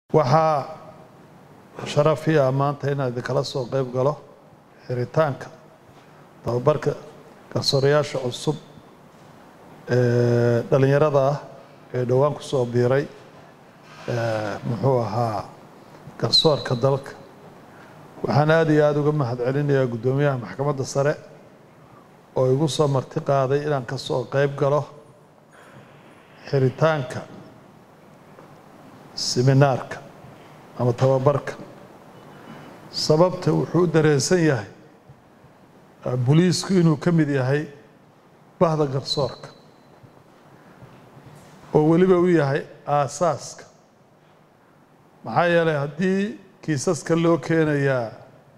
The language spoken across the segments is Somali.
waxaa sharafiya maanta inaan idinkala soo qeyb galo xiritaanka tababarka garsoorayaasha cusub ee dhalinyarada ah ee dhowaan ku soo biiray muxuu ahaa garsoorka dalka waxaan aada iyo aada uga mahad celinayaa guddoomiyaha maxkamadda sare oo igu soo marti qaaday inaan ka soo qeyb galo xiritaanka seminaarka ama tababarka sababta wuxuu u dareensan yahay booliisku inuu ka mid yahay bahda garsoorka oo weliba u yahay aasaaska maxaa yeelay haddii kiisaska loo keenayaa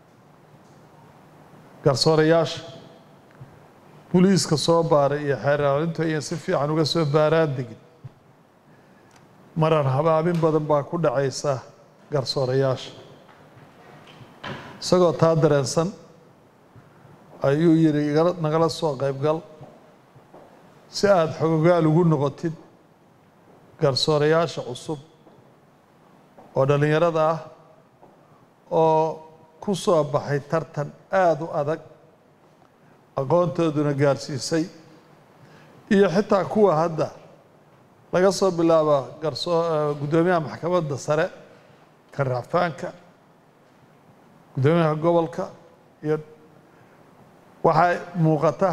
garsoorayaasha booliiska soo baaray iyo xeeraalintu ayan si fiican uga soo baaraan degin marar habaabin badan baa ku dhacaysa garsoorayaasha isagoo taa dareensan ayuu yidhi nagala soo qaybgal si aada xogogaal ugu noqotid garsoorayaasha cusub oo dhallinyarada ah oo ku soo baxay tartan aada u adag aqoontooduna gaarsiisay iyo xitaa kuwa hadda laga soo bilaabo garsoo guddoomiyaha maxkamadda sare ka racfaanka guddoomiyaha gobolka iyo waxaa muuqata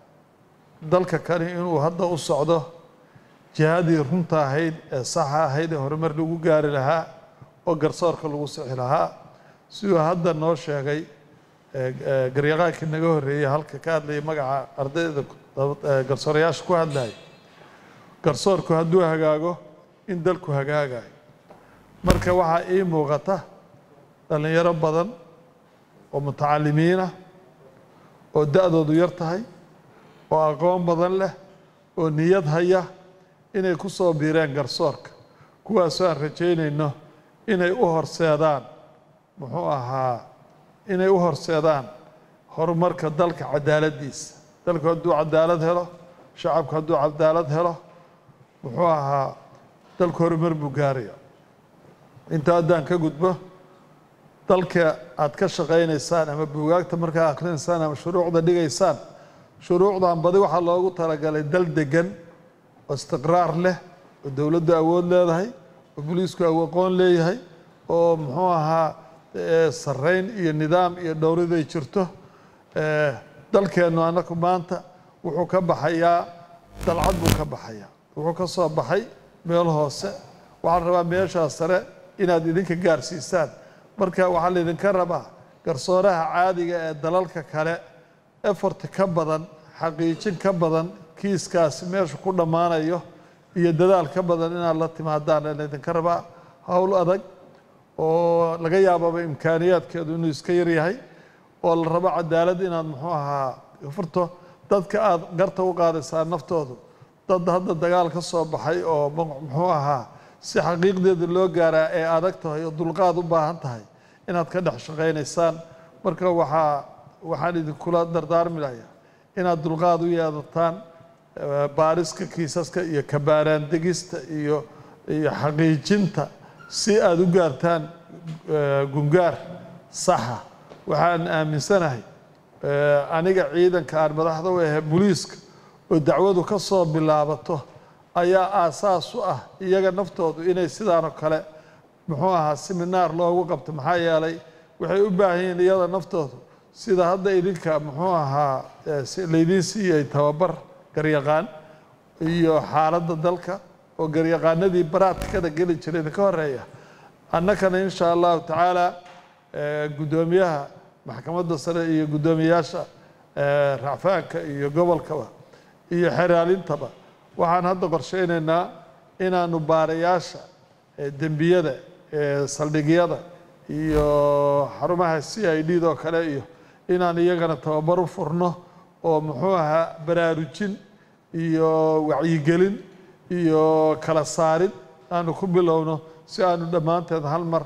dalka kani inuu hadda u socdo jihadii runta ahayd ee saxa ahayd ee horumar lagu gaari lahaa oo garsoorka lagu sixi lahaa siduu hadda noo sheegay garyaqaankii naga horreeyey halka ka hadlayay magaca ardayda garsoorayaasha ku hadlaya garsoorku hadduu hagaago in dalku hagaagayo marka waxaa ii muuqata dhallinyaro badan oo mutacalimiinah oo da-doodu yar tahay oo aqoon badan leh oo niyad haya inay ku soo biireen garsoorka kuwaasoo aan rajaynayno inay u horseedaan muxuu ahaa inay u horseedaan horumarka dalka cadaaladdiisa dalku hadduu cadaalad helo shacabku hadduu cadaalad helo muxuu ahaa dalku horumar buu gaaraya inta haddaan ka gudbo dalka aad ka shaqaynaysaan ama buugaagta markaa akhrinaysaan ama shuruucda dhigaysaan shuruucdan badi waxaa loogu talagalay dal degan oo istiqraar leh oo dowladdu awood leedahay oo boliisku aqoon leeyahay oo muxuu ahaa sarreyn iyo nidaam iyo dhowriday jirto dalkeennu annaku maanta wuxuu ka baxayaa dalcad buu ka baxayaa wuxuu ka soo baxay meel hoose waxaan rabaa meeshaa sare inaad idinka gaarsiisaan marka waxaa laydinka rabaa garsooraha caadiga ee dalalka kale effort ka badan xaqiijin ka badan kiiskaasi meeshu ku dhammaanayo iyo dadaal ka badan inaad la timaadaan laydinka rabaa howl adag oo laga yaababa imkaaniyaadkeedu inuu iska yaryahay oo la rabo cadaalad inaad muxuu ahaa furto dadka aada garta u qaadaysaa naftoodu dad hadda dagaal ka soo baxay oo muxuu ahaa si xaqiiqdeeda loo gaaraa ee adag tahay oo dulqaad u baahan tahay inaad ka dhex shaqaynaysaan marka waxaa waxaan idinkula dardaarmi layaa inaad dulqaad u yeedataan baariska kiisaska iyo kabaaraan degista iyo iyo xaqiijinta si aada u gaartaan gungaar saxa waxaan aaminsanahay aniga ciidanka aan madaxda u ahe boliiska oo dacwadu ka soo bilaabato ayaa aasaas u ah iyaga naftoodu inay sidaanoo kale muxuu ahaa seminaar loogu qabto maxaa yeelay waxay u baahan yihiin iyada naftoodu sida hadda idinka muxuu ahaa laydiin siiyey tababar garyaqaan iyo xaaladda dalka oo garyaqaanadii baraadkada geli jiray idinka horeeya annakana insha allahu tacaala guddoomiyaha maxkamadda sare iyo guddoomiyayaasha racfaanka iyo gobolkaba iyo xeraalintaba waxaan hadda qorsheynaynaa inaanu baarayaasha dembiyada saldhigyada iyo xarumaha c i d doo kale iyo inaan iyagana tababar u furno oo muxuu ahaa baraarujin iyo wacyigelin iyo kala saarid aanu ku bilowno si aanu dhammaanteed hal mar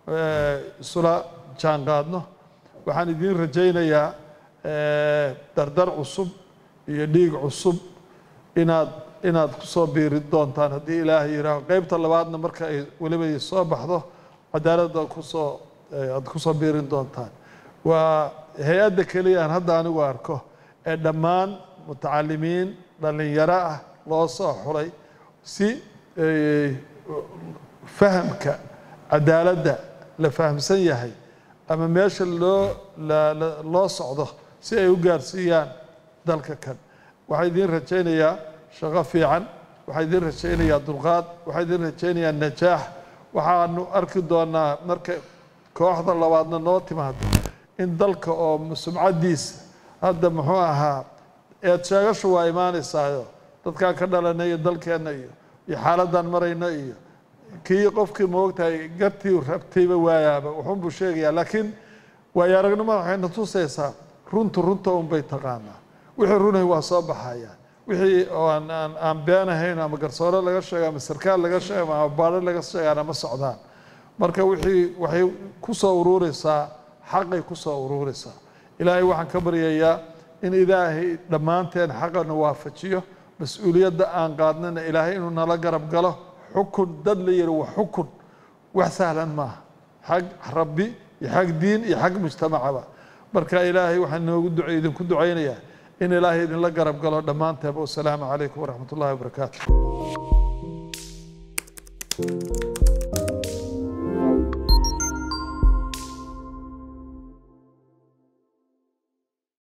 isula jaan qaadno waxaan idiin rajaynayaa dardar cusub iyo dhiig cusub inaad inaad ku soo biiri doontaan haddii ilaahay yihaaho qeybta labaadna marka ay weliba soo baxdo cadaaladda kusoo aad kusoo biirin doontaan waa hay-adda keliya aan hadda anigu arko ee dhammaan mutacalimiin dhallinyaro ah loo soo xulay si fahamka cadaaladda la fahamsan yahay ama meesha loo loo socdo si ay u gaarsiiyaan dalka kan waxaa idiin rajaynayaa shaqo fiican waxaa idiin rajaynayaa dulqaad waxaa idiin rajaynayaa najaax waxaanu arki doonaa marka kooxda labaadna noo timaado in dalka oo sumcaddiisa hadda muxuu ahaa eed sheegashu waa imaanaysaayo dadkaan ka dhalanay iyo dalkeenna iyo iyo xaaladdan marayno iyo kii qofkii moogtahay gartii rabtayba waayaaba wuxuunbuu sheegayaa laakiin waayo aragnimada waxayna tusaysaa runtu runta unbay taqaanaa wixii runay waa soo baxayaan wixii oo aan aan aan beenahayn ama garsoore laga sheego ama sarkaal laga sheego ama baadho laga sheegaana ma socdaan marka wixii waxay ku soo uruureysaa xaqay ku soo uruureysaa ilaahay waxaan ka baryayaa in ilaahay dhammaanteen xaqana waafajiyo mas-uuliyadda aan qaadnana ilaahay inuu nala garab galo xukun dad la yihi wa xukun wax sahlan maaha xag rabbi iyo xag diin iyo xag mujtamacaba marka ilaahay waxaan noogu duc idinku ducaynayaa in ilaahay idinla garab galo dhammaanteeba wasalaamu calaykum waraxmat ullahi wabarakaatu